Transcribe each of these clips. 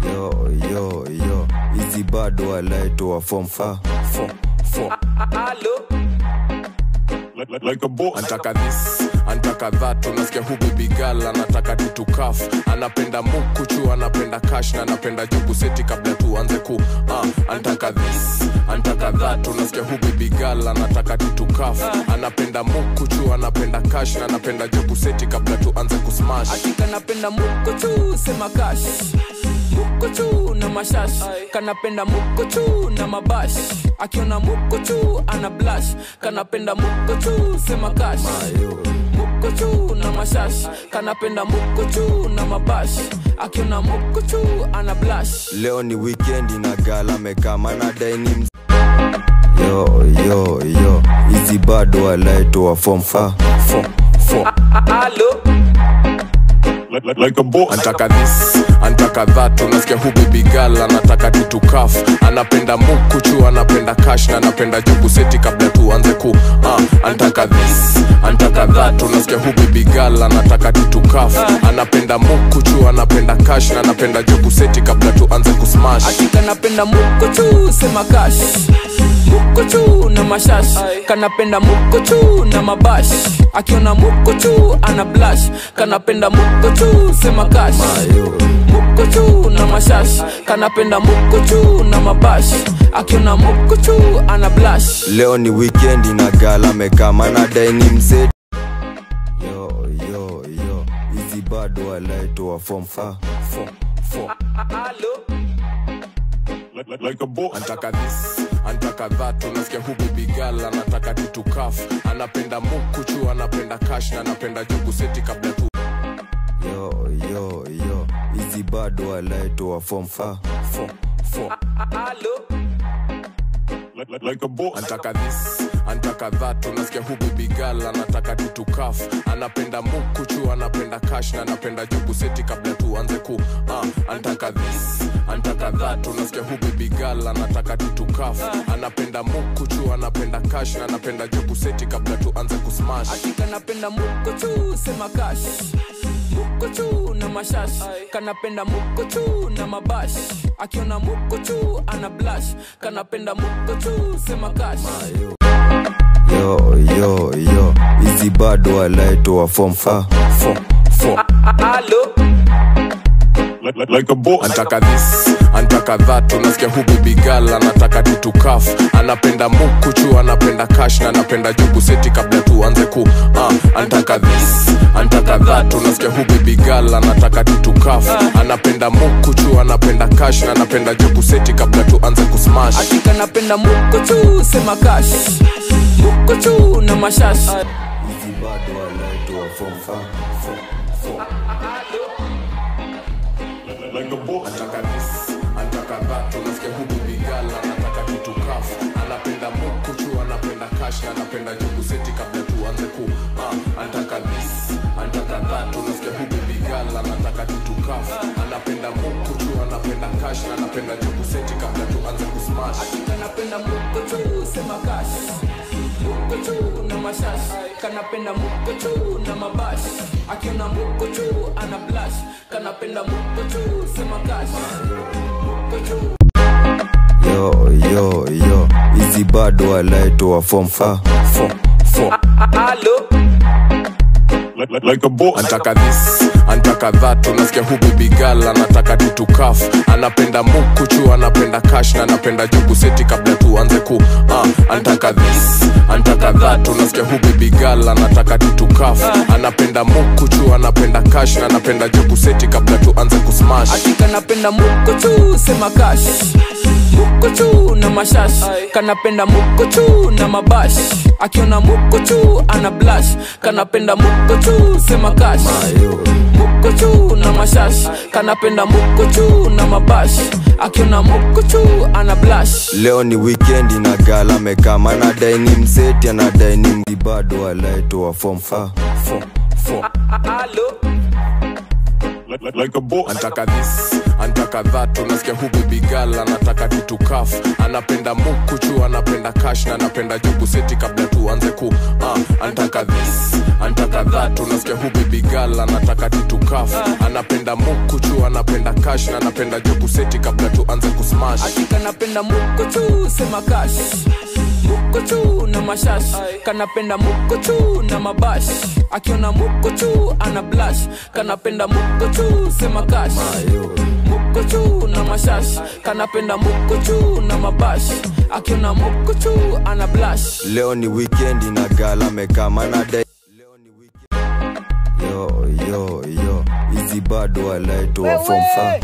yo yo yo hizi bado walaitoa form fa fo fo like, like, like a boss. antaka this antaka that unasikia hu baby girl anataka tutukaf anapenda mukuchu anapenda cash na anapenda jugu seti kabla tuanze ku uh, antaka this antaka that unasikia hu baby girl anataka tutukaf anapenda mukuchu anapenda cash na anapenda jugu seti kabla tuanze kusmash hakika napenda mukuchu sema kash mukuchu na mashash kanapenda mukuchu na mabash akiona mukuchu ana blash kanapenda mukuchu sema kash mukuchu na mashash kanapenda mukuchu na mabash akiona mukuchu ana blash leo ni wikendi na gala mekama na daini ms- yo yo yo hizi bado walaitoa form fa fo fo Like, like, like a boss. antaka this antaka that unasikia hu baby girl anataka tutukaf anapenda mukuchu anapenda cash na anapenda jugu seti kabla tuanze ku uh, antaka this antaka that unasikia hu baby girl anataka tutukaf anapenda mukuchu anapenda cash na anapenda jugu seti kabla tuanze kusmash hakika napenda mukuchu sema kash mukuchu na mashash kanapenda mukuchu na mabash akiona mukuchu ana blash kanapenda mukuchu sema kash mukuchu na mashash kanapenda mukuchu na mabash akiona mukuchu ana blash leo ni wikendi na gala mekama na daini mseti yo yo yo hizi bado walaitoa form fa fo fo Like, like, like a boss. antaka this antaka that unasikia hu baby girl anataka tutukaf anapenda mukuchu anapenda cash na anapenda jugu seti kabla tu yo yo yo hizi bado walaitoa form fa fo fo Like, like, like a boss. antaka this antaka that unasikia hu baby girl anataka tutukaf anapenda mukuchu anapenda cash na anapenda jugu seti kabla tuanze ku uh, antaka this antaka that unasikia hu baby girl anataka tutukaf anapenda mukuchu anapenda cash na anapenda jugu seti kabla tuanze kusmash hakika napenda mukuchu sema kash mukuchu na mashash kanapenda mukuchu na mabash akiona mukuchu ana blash kanapenda mukuchu sema kash yo yo yo hizi bado walaitoa form fa fo fo Like, like, like a boss. antaka this antaka that unasikia hu baby girl anataka tutukaf anapenda mukuchu anapenda cash na anapenda jugu seti kabla tuanze ku uh, antaka this antaka that unasikia hu baby girl anataka tutukaf anapenda mukuchu anapenda cash na anapenda jugu seti kabla tuanze kusmash hakika napenda mukuchu sema kash mukuchu na mashash hizi bado walaitoa form fa fo fo Like, like a boss. antaka this antaka that unasikia hu baby girl anataka tutukaf anapenda mukuchu anapenda cash na anapenda jugu seti kabla tuanze ku uh, antaka this antaka that unasikia hu baby girl anataka tutukaf anapenda mukuchu anapenda cash na anapenda jugu seti kabla tuanze kusmash hakika napenda mukuchu sema kash mukuchu na mashash kanapenda mukuchu na mabash akiona mukuchu ana blash kanapenda mukuchu sema kash mukuchu yo yo yo hizi bado walaitoa form fa fo fo Like, like, like a boss. antaka this antaka that unasikia hu baby girl anataka tutukaf anapenda mukuchu anapenda cash na anapenda jugu seti kabla tuanze ku uh, antaka this antaka that unasikia hu baby girl anataka tutukaf anapenda mukuchu anapenda cash na anapenda jugu seti kabla tuanze kusmash hakika napenda mukuchu sema kash mukuchu na mashash kanapenda mukuchu na mabash akiona mukuchu ana blash kanapenda mukuchu sema kash mukuchu na mashash kanapenda mukuchu na mabash akiona mukuchu ana blash leo ni wikendi na gala mekama na daini mseti ana daini mdi bado walaitoa form fa fo fo Like, like, like a boss. antaka this antaka dhatu nasikia hu bibigal anataka titukaf anapenda mukuchu anapenda kash na anapenda jugu seti kabla tuanze ku uh, antaka this antaka dhatu nasikia hu bibigal anataka titukaf anapenda mukuchu anapenda kash na anapenda jugu seti kabla tuanze kusmash hakika napenda mukuchu sema kash mukuchu na mashash kanapenda mukuchu na mabash akiona mukuchu ana blash kanapenda mukuchu sema kash mukuchu na mashash kanapenda mukuchu na mabash akiona mukuchu ana blash leo ni wikendi na gala mekama na dai yo yo yo hizi bado walaitoa form fa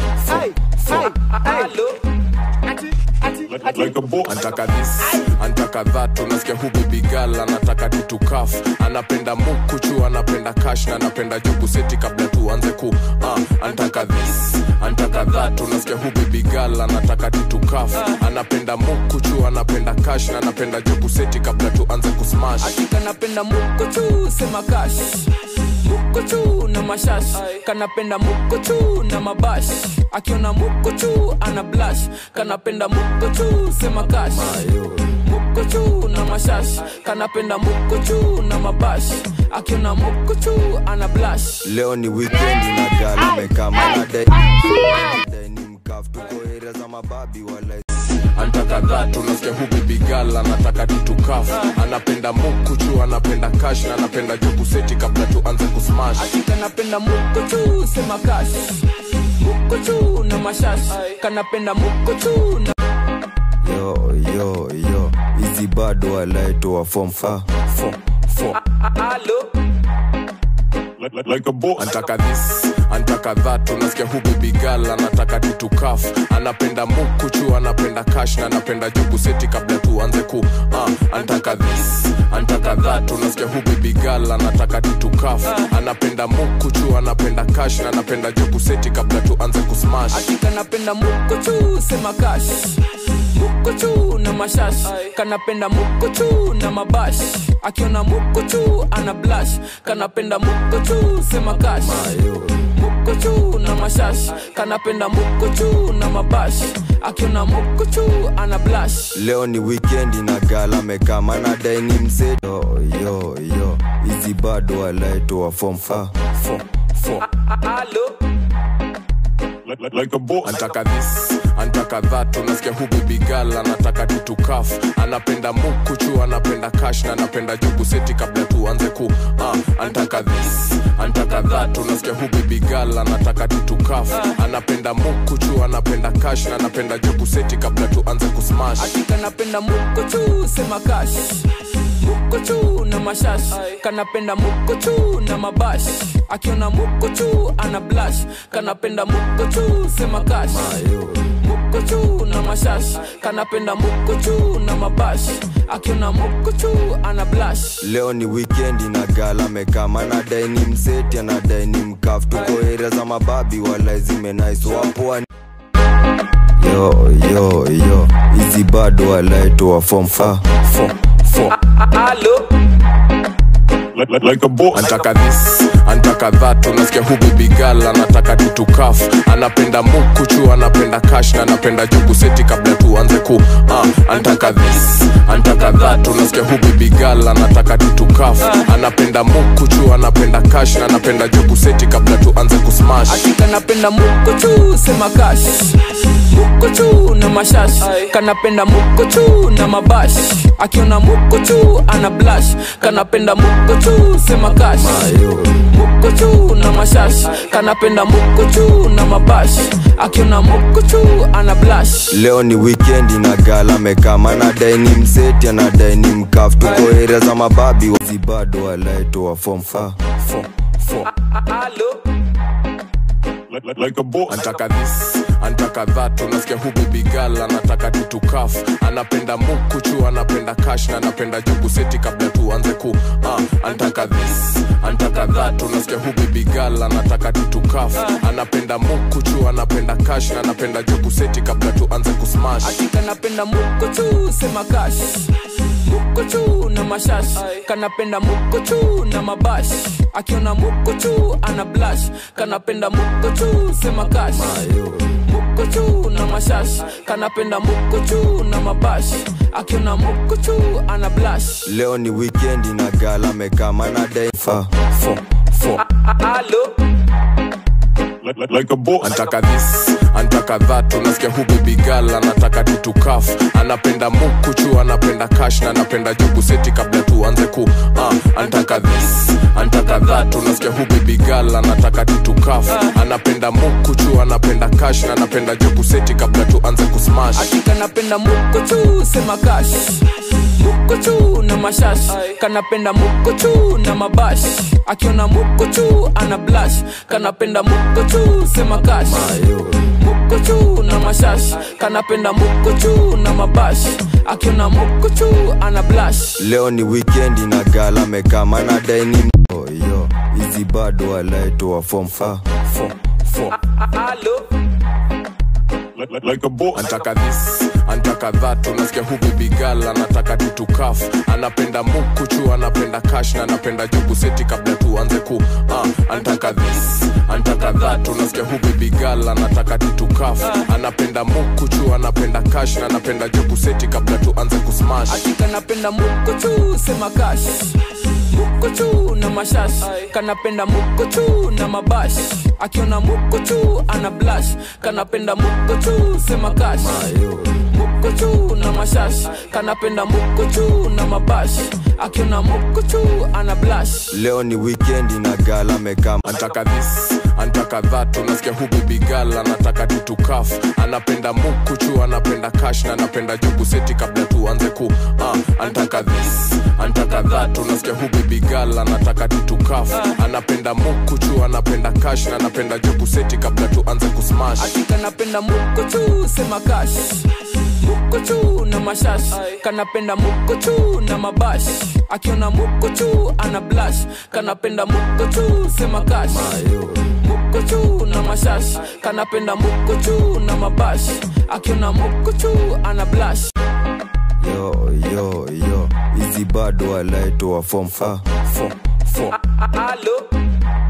Like, like a boss. antaka this antaka that unasikia hu bibigal anataka titukaf anapenda mukuchu anapenda kash na anapenda jugu seti kabla tuanze ku uh, antaka this antaka that unasikia hu bibigal anataka titukaf anapenda mukuchu anapenda kash na anapenda jugu seti kabla tuanze kusmash hakika napenda mukuchu sema kash mukuchu na mashash kanapenda mukuchu na mabash akiona mukuchu ana blash kanapenda mukuchu sema kash mukuchu na mashash kanapenda mukuchu na mabash akiona mukuchu ana blash leo ni wikendi na gala mekama na dai dai ni mkaf tuko area za mababi wala antaka that unasikia hu bibigal anataka titukaf anapenda mukuchu anapenda kash na anapenda jugu seti kabla tuanze kusmash hakika napenda mukuchu sema kash mukuchu na mashash kanapenda mukuchu na yo yo yo hizi bado walaitoa form fa Fo, fo. Like, like, like a boss. antaka this antaka that unasikia hu bibigal anataka titukaf anapenda mukuchu anapenda kash na anapenda jugu seti kabla tuanze ku uh, antaka this antaka that unasikia hu bibigal anataka titukaf anapenda mukuchu anapenda kash na anapenda jugu seti kabla tuanze kusmash hakika napenda mukuchu sema kash mukuchu na mashash kanapenda mukuchu na mabash akiona mukuchu ana blash kanapenda mukuchu sema kash mukuchu na mashash kanapenda mukuchu na mabash akiona mukuchu ana blash leo ni wikendi na gala mekama na dai ni mse yo yo yo hizi bado walaitoa form fa fo, fo. Like, like, like a boss. antaka this antaka that unasikia hu bibigal anataka titukaf anapenda mukuchu anapenda kash na anapenda jugu seti kabla tuanze ku uh, antaka this antaka that unasikia hu bibigal anataka titukaf anapenda mukuchu anapenda kash na anapenda jugu seti kabla tuanze kusmash hakika napenda mukuchu sema kash mukuchu na mashash kanapenda mukuchu na mabash akiona mukuchu ana blash kanapenda mukuchu sema kash mukuchu na mashash kanapenda mukuchu na mabash akiona mukuchu ana blash leo ni wikendi na gala mekama na dai ni mseti anadai ni mkaf tuko area za mababi wala zimenaiswapoa yo yo yo hizi bado walaitoa form fa fo, fo. Like, like, like a boss. antaka this antaka that unasikia hu bibigal anataka titukaf anapenda mukuchu anapenda kash na anapenda jugu seti kabla tuanze ku uh, antaka this antaka that unasikia hu bibigal anataka titukaf anapenda mukuchu anapenda kash na anapenda jugu seti kabla tuanze kusmash hakika napenda mukuchu sema kash mukuchu na mashash kanapenda mukuchu na mabash akiona mukuchu ana blash kanapenda mukuchu sema kash mukuchu na mashash kanapenda mukuchu na mabash akiona mukuchu ana blash leo ni wikendi na gala mekama na dai ni mseti anadai ni mkaf tuko area za mababi hizi bado walaitoa form fa fo, fo. Like, like, like a boss. antaka this antaka that unasikia hu bibigal anataka titukaf anapenda mukuchu anapenda kash na anapenda jugu seti kabla tuanze ku uh, antaka this antaka that unasikia hu bibigal anataka titukaf anapenda mukuchu anapenda kash na anapenda jugu seti kabla tuanze kusmash hakika napenda mukuchu sema kash mukuchu na mashash kanapenda mukuchu na mabash akiona mukuchu ana blash kanapenda mukuchu sema kash mashash kanapenda mukuchu na mabash akiona mukuchu ana blash leo ni wikendi na gala mekama na dai fa fo fo alo like, like, like a boss. antaka this antaka that unasikia hu baby girl anataka titukaf anapenda mukuchu anapenda cash na anapenda jugu seti kabla tuanze ku uh, antaka this antaka that unasikia hu baby girl anataka titukaf anapenda mukuchu anapenda cash na anapenda jugu seti kabla tuanze kusmash Hakika napenda mukuchu sema kash mukuchu na mashash kanapenda mukuchu na mabash akiona mukuchu ana blash kanapenda mukuchu sema kash mukuchu na mashash kanapenda mukuchu na mabash akiona mukuchu ana blash leo ni wikendi na gala mekama na daini yo hizi bado walaitoa fom fa fo fo alo Like, like, like a boss. antaka this antaka that unasikia hu baby girl anataka titukaf anapenda mukuchu anapenda cash na anapenda jugu seti kabla tuanze ku uh, antaka this antaka that unasikia hu baby girl anataka titukaf anapenda mukuchu anapenda cash na anapenda jugu seti kabla tuanze kusmash Hakika napenda mukuchu sema kash mukuchu na mashash kanapenda mukuchu na mabash akiona mukuchu ana blash kanapenda mukuchu sema kash mukuchu na mashash kanapenda mukuchu na mabash akiona mukuchu ana blash leo ni wikendi na gala mekama antaka this antaka that unasikia hu baby girl anataka titukaf anapenda mukuchu anapenda cash na anapenda jugu seti kabla tuanze ku uh, antaka this antaka that unasikia hu baby girl anataka titukaf anapenda mukuchu anapenda cash na anapenda jugu seti kabla tuanze kusmash Hakika napenda mukuchu sema kash mukuchu na mashash kanapenda mukuchu na mabash akiona mukuchu ana blash kanapenda mukuchu sema kash mukuchu na mashash kanapenda mukuchu na mabash akiona mukuchu ana blash yo yo yo hizi bado walaitoa fom fa fo fo alo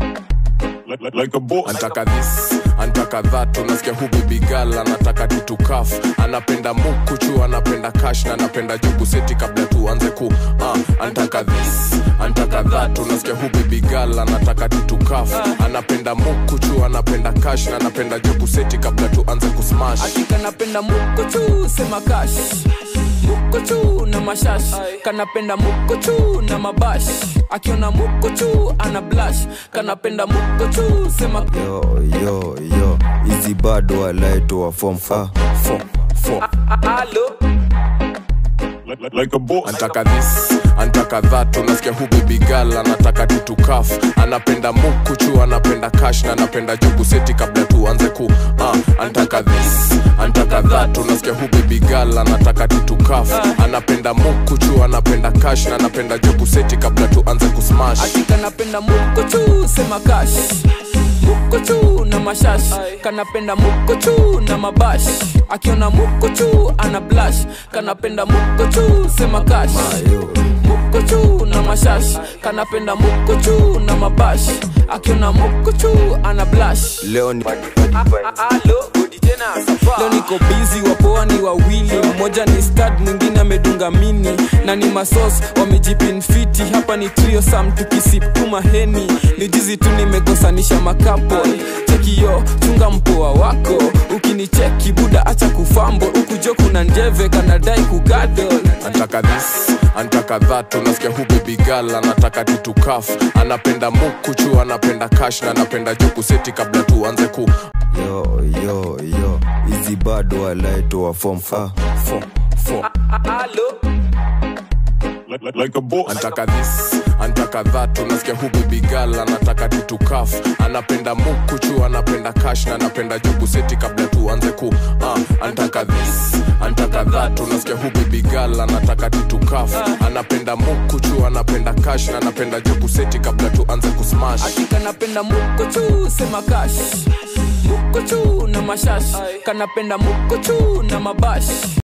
Like, like, like a boss. antaka this antaka that unasikia hu baby girl anataka titukaf anapenda mukuchu anapenda cash na anapenda jugu seti kabla tuanze ku uh, antaka this antaka that unasikia hu baby girl anataka titukaf anapenda mukuchu anapenda cash na anapenda jugu seti kabla tuanze kusmash Hakika napenda mukuchu sema kash mukuchu na mashash kanapenda mukuchu na mabash akiona mukuchu ana blash kanapenda mukuchu sema yo yo yo hizi bado walaitoa fom fa fo fo alo Like, like, like a boss. antaka this antaka that unasikia hu baby girl anataka titukaf anapenda mukuchu anapenda cash na anapenda jugu seti kabla tuanze ku uh, antaka this antaka that unasikia hu baby girl anataka titukaf anapenda mukuchu anapenda cash na anapenda jugu seti kabla tuanze kusmash Hakika napenda mukuchu sema kash mukuchu na mashash kanapenda mukuchu na mabash akiona mukuchu ana blash kanapenda mukuchu sema kash mukuchu na mashash kanapenda mukuchu na mabash akiona mukuchu ana blash leo ni alo leo niko bizi wapoa ni wawili mmoja ni stad mwingine amedunga mini na ni masos wamejipinfiti hapa ni trio sam tukisipuma heni ni jizi tu nimekosanisha makapo chekiyo chunga mpoa wako ukinicheki buda acha kufambo ukujo kuna njeve kanadai kugadol antaka this antaka that unasikia hu baby girl anataka titukaf anapenda mukuchu anapenda cash na anapenda jugu seti kabla tuanze ku yo yo yo hizi bado walaitoa fom fa fo fo alo Like, like, like a boss. antaka this antaka that unasikia hu baby girl anataka titukaf anapenda mukuchu anapenda cash na anapenda jugu seti kabla tuanze ku uh, antaka this antaka that unasikia hu baby girl anataka titukaf anapenda mukuchu anapenda cash na anapenda jugu seti kabla tuanze kusmash Hakika napenda mukuchu sema kash mukuchu na mashash kanapenda mukuchu na mabash